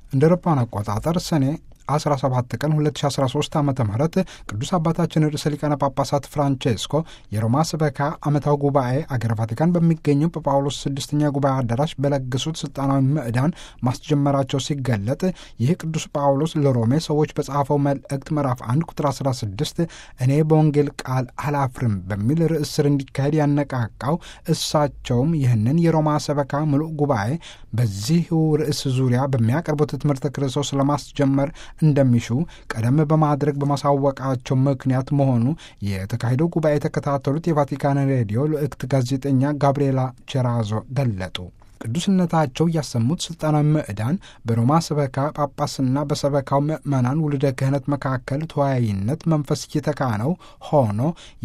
እንደ አውሮፓውያን አቆጣጠር ሰኔ 17 ቀን 2013 ዓ ም ቅዱስ አባታችን ርዕሰ ሊቃነ ጳጳሳት ፍራንቼስኮ የሮማ ስበካ ዓመታዊ ጉባኤ አገረ ቫቲካን በሚገኘው በጳውሎስ ስድስተኛ ጉባኤ አዳራሽ በለገሱት ስልጣናዊ ምዕዳን ማስጀመራቸው ሲገለጥ ይህ ቅዱስ ጳውሎስ ለሮሜ ሰዎች በጻፈው መልእክት ምዕራፍ 1 ቁጥር 16 እኔ በወንጌል ቃል አላፍርም በሚል ርዕስ ስር እንዲካሄድ ያነቃቃው እሳቸውም ይህንን የሮማ ሰበካ ምሉእ ጉባኤ በዚሁ ርዕስ ዙሪያ በሚያቀርቡት ትምህርተ ክርስቶስ ለማስጀመር እንደሚሹ ቀደም በማድረግ በማሳወቃቸው ምክንያት መሆኑ የተካሄደው ጉባኤ የተከታተሉት የቫቲካን ሬዲዮ ልዕክት ጋዜጠኛ ጋብርኤላ ቸራዞ ገለጡ። ቅዱስነታቸው ያሰሙት ስልጣናዊ ምዕዳን በሮማ ሰበካ ጳጳስና በሰበካው ምዕመናን ውልደ ክህነት መካከል ተወያይነት መንፈስ እየተካነው ሆኖ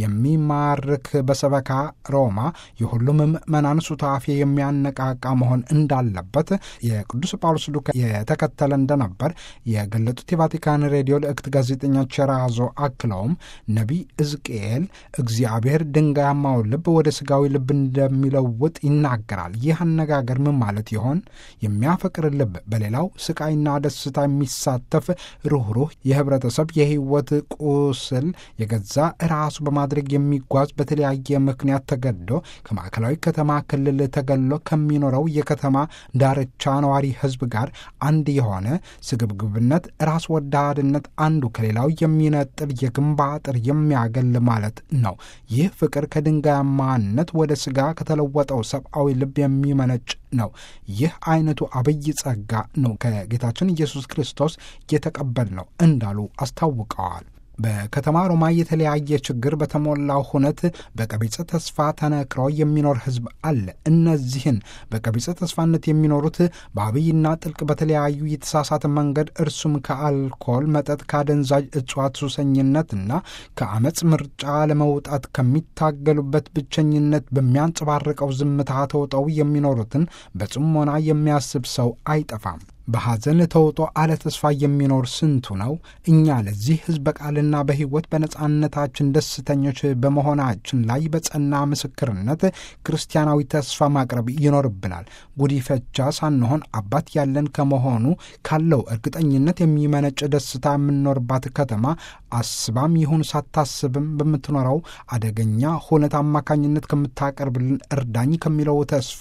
የሚማርክ በሰበካ ሮማ የሁሉም ምዕመናን ሱታፌ የሚያነቃቃ መሆን እንዳለበት የቅዱስ ጳውሎስ ዱካ የተከተለ እንደነበር የገለጡት የቫቲካን ሬዲዮ ልዕክት ጋዜጠኛ ቸራዞ አክለውም ነቢይ ሕዝቅኤል እግዚአብሔር ድንጋያማውን ልብ ወደ ሥጋዊ ልብ እንደሚለውጥ ይናገራል። ይህ አነጋገር ምን ማለት ይሆን? የሚያፈቅር ልብ በሌላው ስቃይና ደስታ የሚሳተፍ ሩኅሩህ የህብረተሰብ የህይወት ቁስል የገዛ ራሱ በማድረግ የሚጓዝ በተለያየ ምክንያት ተገዶ ከማዕከላዊ ከተማ ክልል ተገሎ ከሚኖረው የከተማ ዳርቻ ነዋሪ ህዝብ ጋር አንድ የሆነ ስግብግብነት፣ ራስ ወዳድነት አንዱ ከሌላው የሚነጥል የግንብ አጥር የሚያገል ማለት ነው። ይህ ፍቅር ከድንጋያማነት ወደ ስጋ ከተለወጠው ሰብአዊ ልብ የሚመነጭ ነው። ይህ አይነቱ አብይ ጸጋ ነው ከጌታችን ኢየሱስ ክርስቶስ የተቀበል ነው እንዳሉ አስታውቀዋል። በከተማ ሮማ የተለያየ ችግር በተሞላው ሁነት በቀቢጸ ተስፋ ተነክሮ የሚኖር ህዝብ አለ። እነዚህን በቀቢጸ ተስፋነት የሚኖሩት በአብይና ጥልቅ በተለያዩ የተሳሳተ መንገድ እርሱም ከአልኮል መጠጥ፣ ከአደንዛዥ እጽዋት ሱሰኝነትና ከአመፅ ምርጫ ለመውጣት ከሚታገሉበት ብቸኝነት በሚያንጸባርቀው ዝምታ ተውጠው የሚኖሩትን በጽሞና የሚያስብ ሰው አይጠፋም። በሐዘን ተውጦ አለ ተስፋ የሚኖር ስንቱ ነው? እኛ ለዚህ ህዝብ በቃልና በሕይወት በነጻነታችን ደስተኞች በመሆናችን ላይ በጸና ምስክርነት ክርስቲያናዊ ተስፋ ማቅረብ ይኖርብናል። ጉዲፈቻ ሳንሆን አባት ያለን ከመሆኑ ካለው እርግጠኝነት የሚመነጭ ደስታ የምንኖርባት ከተማ አስባም ይሁን ሳታስብም በምትኖረው አደገኛ ሁነት አማካኝነት ከምታቀርብልን እርዳኝ ከሚለው ተስፋ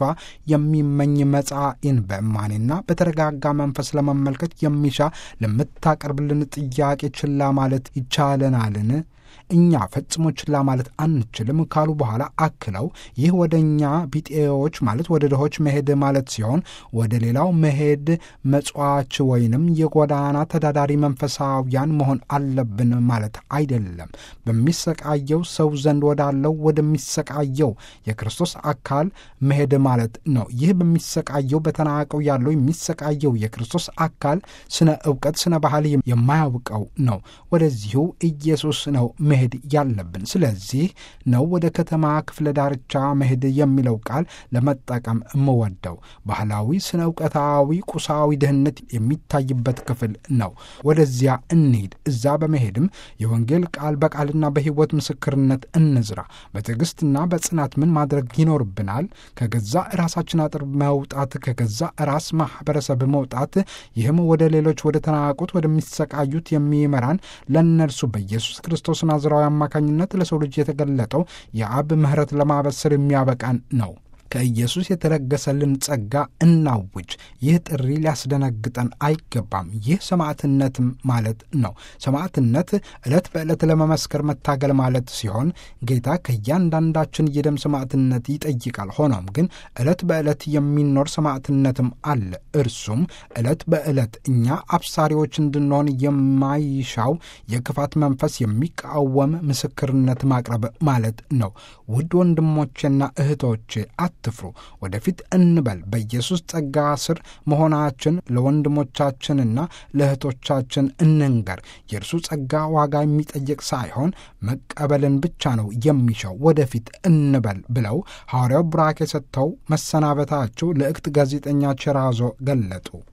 የሚመኝ መጻኢን በእማኔና በተረጋጋ መንፈስ ለመመልከት የሚሻ ለምታቀርብልን ጥያቄ ችላ ማለት ይቻለናልን? እኛ ፈጽሞ ችላ ማለት አንችልም ካሉ በኋላ አክለው ይህ ወደ እኛ ቢጤዎች ማለት ወደ ድሆች መሄድ ማለት ሲሆን ወደ ሌላው መሄድ መጽዋች ወይንም የጎዳና ተዳዳሪ መንፈሳውያን መሆን አለብን ማለት አይደለም። በሚሰቃየው ሰው ዘንድ ወዳለው ወደሚሰቃየው የክርስቶስ አካል መሄድ ማለት ነው። ይህ በሚሰቃየው በተናቀው ያለው የሚሰቃየው የክርስቶስ አካል ስነ እውቀት፣ ስነ ባህል የማያውቀው ነው። ወደዚሁ ኢየሱስ ነው መሄድ ያለብን። ስለዚህ ነው ወደ ከተማ ክፍለ ዳርቻ መሄድ የሚለው ቃል ለመጠቀም የምወደው። ባህላዊ ስነ እውቀታዊ ቁሳዊ ድህነት የሚታይበት ክፍል ነው። ወደዚያ እንሂድ። እዛ በመሄድም የወንጌል ቃል በቃልና በሕይወት ምስክርነት እንዝራ። በትዕግስትና በጽናት ምን ማድረግ ይኖርብናል? ከገዛ ራሳችን አጥር መውጣት፣ ከገዛ ራስ ማህበረሰብ መውጣት። ይህም ወደ ሌሎች ወደ ተናቁት ወደሚሰቃዩት የሚመራን ለእነርሱ በኢየሱስ ክርስቶስ ናዝራዊ አማካኝነት ለሰው ልጅ የተገለጠው የአብ ምሕረት ለማበሰር የሚያበቃን ነው። ከኢየሱስ የተለገሰልን ጸጋ እናውጅ። ይህ ጥሪ ሊያስደነግጠን አይገባም። ይህ ሰማዕትነትም ማለት ነው። ሰማዕትነት ዕለት በዕለት ለመመስከር መታገል ማለት ሲሆን ጌታ ከእያንዳንዳችን የደም ሰማዕትነት ይጠይቃል። ሆኖም ግን ዕለት በዕለት የሚኖር ሰማዕትነትም አለ። እርሱም ዕለት በዕለት እኛ አብሳሪዎች እንድንሆን የማይሻው የክፋት መንፈስ የሚቃወም ምስክርነት ማቅረብ ማለት ነው። ውድ ወንድሞቼና እህቶቼ አትፍሩ፣ ወደፊት እንበል። በኢየሱስ ጸጋ ስር መሆናችን ለወንድሞቻችንና ለእህቶቻችን እንንገር። የእርሱ ጸጋ ዋጋ የሚጠይቅ ሳይሆን መቀበልን ብቻ ነው የሚሻው። ወደፊት እንበል ብለው ሐዋርያው ቡራኬ ሰጥተው መሰናበታቸው ልዕክት ጋዜጠኛ ቸራዞ ገለጡ።